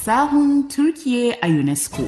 Sahun Turkiye a UNESCO.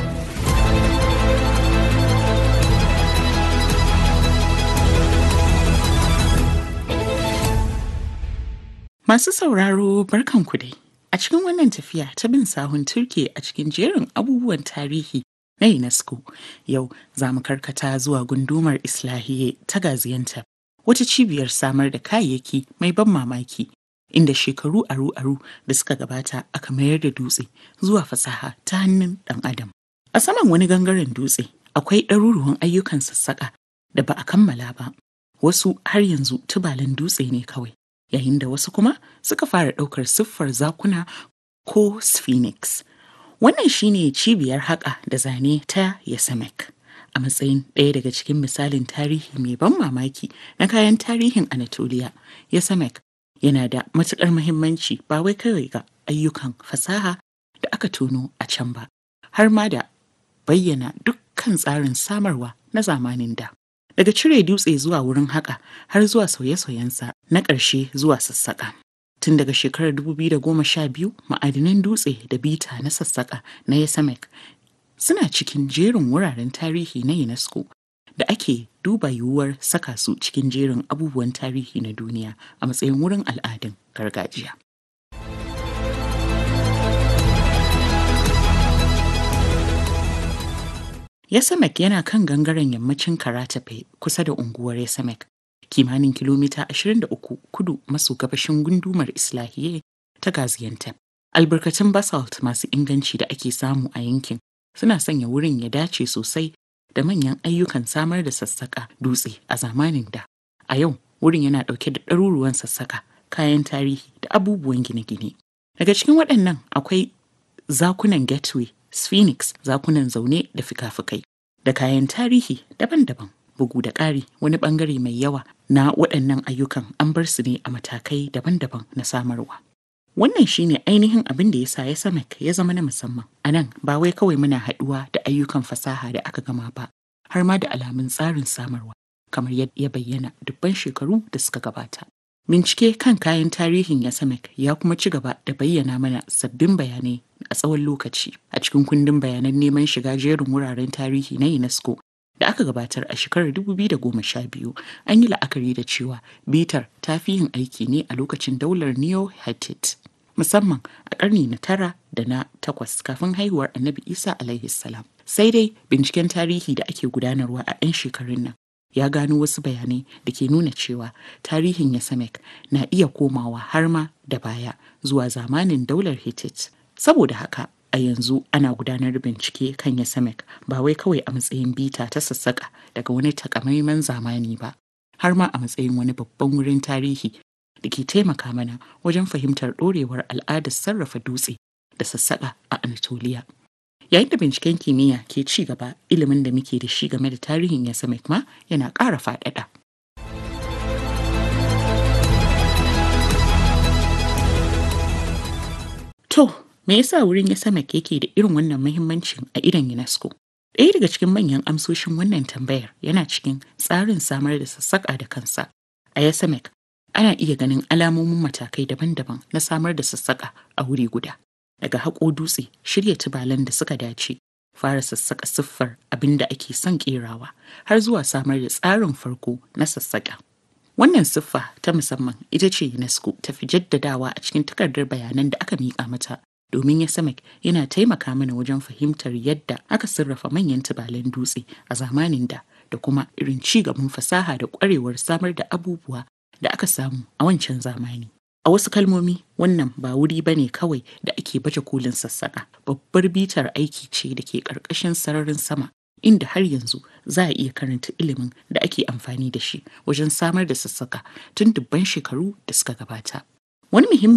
Masu sauraro barkanku dai. A cikin wannan tafiya ta bin sahun Turkiye a cikin jerin abubuwan tarihi na UNESCO, yau za mu karkata zuwa gundumar Islahiye ta Gaziantep, wata cibiyar samar da kayayyaki mai ban mamaki inda shekaru aru-aru da suka gabata aka mayar da dutse zuwa fasaha ta hannun ɗan adam. A saman wani gangaren dutse akwai ɗaruruwan ayyukan sassaƙa da ba a kammala ba. Wasu har yanzu tubalan dutse ne kawai, yayin da wasu kuma suka fara ɗaukar siffar zakuna ko sphinx. Wannan shine cibiyar haƙa da zane ta Yasemek. A matsayin ɗaya daga cikin misalin tarihi mai ban mamaki na kayan tarihin Anatolia, Yasemek yana da matuƙar muhimmanci ba wai kawai ga ayyukan fasaha da aka tono a can ba, har ma da bayyana dukkan tsarin samarwa na zamanin da. Daga cire dutse zuwa wurin haƙa har zuwa sauye-sauyensa na ƙarshe zuwa sassaƙa. Tun daga shekarar 2012 ma'adinan dutse da bita na sassaƙa na Yasemek suna cikin jerin wuraren tarihi na UNESCO da ake duba yiwuwar saka su cikin jerin abubuwan tarihi na duniya a matsayin wurin al'adun gargajiya. Yasemek yana kan gangaren yammacin Karatafe kusa da unguwar Yasemek, kimanin kilomita 23 kudu maso gabashin gundumar Islahiye ta Gaziantep. Albarkatun basalt masu inganci da ake samu a yankin suna sanya wurin ya dace sosai da manyan ayyukan samar da sassaƙa dutse a zamanin da. A yau, wurin yana ɗauke da ɗaruruwan sassaƙa, kayan tarihi da abubuwan gine-gine. Daga cikin waɗannan akwai zakunan gateway, sphinx, zakunan zaune da fika-fikai, da kayan tarihi daban-daban. Bugu da ƙari wani ɓangare mai yawa na waɗannan ayyukan an bar su ne a matakai daban-daban na samarwa. Wannan shine ainihin abin da ya sa ya samek ya zama na musamman. A nan ba wai kawai muna haɗuwa da ayyukan fasaha da aka gama ba, har ma da alamun tsarin samarwa, kamar yadda ya bayyana dubban shekaru da suka gabata. Bincike kan kayan tarihin Yasemek ya kuma ci gaba da bayyana mana sabbin bayanai a tsawon lokaci a cikin kundin bayanan neman shiga jerin wuraren tarihi na UNESCO da aka gabatar a shekarar 2012 an yi la'akari da cewa bitar ta fi yin aiki ne a lokacin daular neo-hittite musamman a ƙarni na tara da na takwas kafin haihuwar annabi isa alaihi salam sai dai binciken tarihi da ake gudanarwa a 'yan shekarun nan ya gano wasu bayanai da ke nuna cewa tarihin yasamek na iya komawa har ma da baya zuwa zamanin daular hittite saboda haka a yanzu ana gudanar da bincike kan yasamek ba wai kawai a matsayin bita ta sassaƙa daga wani takamaiman zamani ba har ma a matsayin wani babban wurin tarihi da ke taimaka mana wajen fahimtar ɗorewar al'adar sarrafa dutse da sassaƙa a Anatolia. Yayin da binciken kimiyya ke ci gaba ilimin da muke da shi game da tarihin Yasemek ma yana ƙara faɗaɗa. To, me yasa wurin Yasemek yake da irin wannan muhimmancin a idon UNESCO? Ɗaya daga cikin manyan amsoshin wannan tambayar yana cikin tsarin samar da sassaƙa da kansa. A Yasemek, ana iya ganin alamomin matakai daban-daban na samar da sassaƙa a wuri guda. Daga haƙo dutse, shirya tubalan da suka dace, fara sassaƙa siffar abin da ake son ƙerawa, har zuwa samar da tsarin farko na sassaƙa. Wannan siffa ta musamman ita ce UNESCO ta fi jaddadawa a cikin takardar bayanan da aka miƙa mata domin Yasemek yana taimaka mana wajen fahimtar yadda aka sarrafa manyan tubalan dutse a zamanin da da kuma irin ci gaban fasaha da ƙwarewar samar da abubuwa da aka samu a wancan zamani. A wasu kalmomi wannan ba wuri ba ne kawai da ake baje kolin sassaƙa babbar bitar aiki ce da ke ƙarƙashin sararin sama inda har yanzu za a iya karanta ilimin da ake amfani da shi wajen samar da sassaƙa tun dubban shekaru da suka gabata. Wani muhimmin